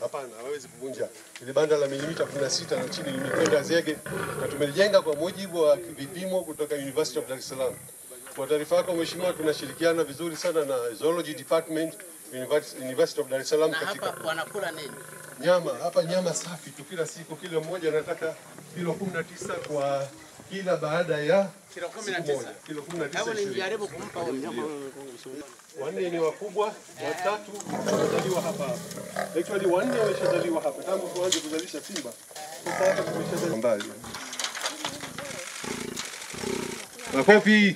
hapana, hawezi kuvunja. Ile banda la milimita 16 na chini limekwenda zege na tumelijenga kwa mujibu wa vipimo kutoka University of Dar es Salaam. Kwa taarifa yako Mheshimiwa, tunashirikiana vizuri sana na Zoology Department University University of Dar es Salaam Na katika hapa wanakula nini? nyama hapa, nyama safi tu kila siku. Kila mmoja anataka kilo 19 kwa kila baada ya Kilo kumi na siku tisa. moja. Kilo 19 Hebu 20. nijaribu kumpa huyu. Wanne ni wakubwa, watatu wamezaliwa hapa hapa. Actually wanne wameshazaliwa hapa tangu tuanze kuzalisha simba. Sasa hapa tumeshazalisha mbali. Makofi.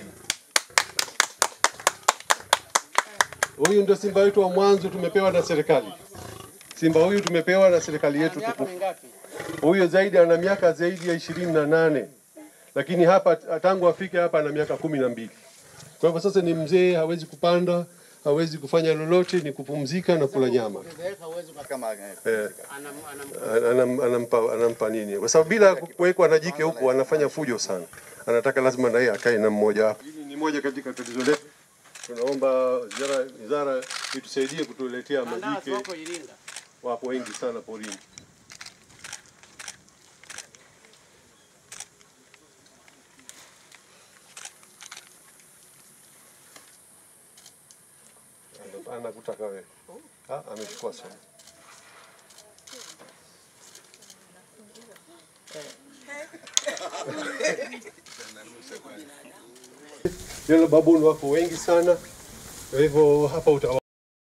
Huyu ndio simba wetu wa mwanzo tumepewa na serikali. Simba huyu tumepewa na serikali yetu Miaka tukufu. mingapi? Huyo zaidi ana miaka zaidi ya ishirini na nane lakini hapa tangu afike hapa ana miaka kumi na mbili. Kwa hivyo sasa ni mzee, hawezi kupanda, hawezi kufanya lolote, ni kupumzika na kula nyama. Ukizeeka huwezi uka- kama eh, Eh, anam- anam- anam, anampa, anampa nini? Kwa sababu bila kuwekwa na jike huku anafanya fujo sana, anataka lazima na yeye akae na mmoja wapo. Hili ni moja katika tatizo letu. Tunaomba wizara wizara itusaidie kutuletea Mandazi majike, wako Iringa. wapo wengi sana porini. Ana- Anakutaka wewe. Ah, amechukua sana. Yellow baboon wako wengi sana, kwa hivyo hapa uta